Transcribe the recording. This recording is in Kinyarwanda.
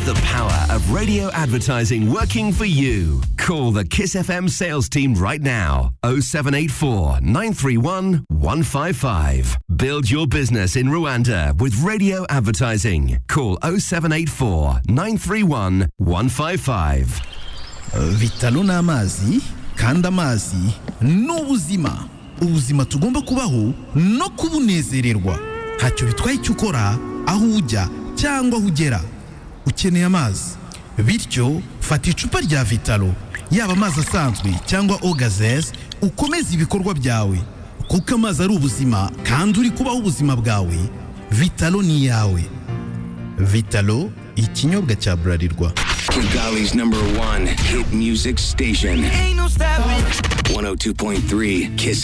the power of radio advertising working for you. Call the Kiss FM sales team right now 0784 931 155. Build your business in Rwanda with radio advertising. Call 0784 931 155. Vitalo ni amazi kandi amazi ni ubuzima ubuzima tugomba kubaho no kubunezererwa ntacyo bitwaye icyo ukora aho ujya cyangwa aho ugera ukeneye amazi bityo fata icupa rya vitalo yaba amazi asanzwe cyangwa ogazeze ukomeze ibikorwa byawe kuko amazi ari ubuzima kandi uri kubaho ubuzima bwawe vitalo ni iyawe vitalo ikinyobwa cya burarirwa Kigali's number one hit music station. 102.3 Kiss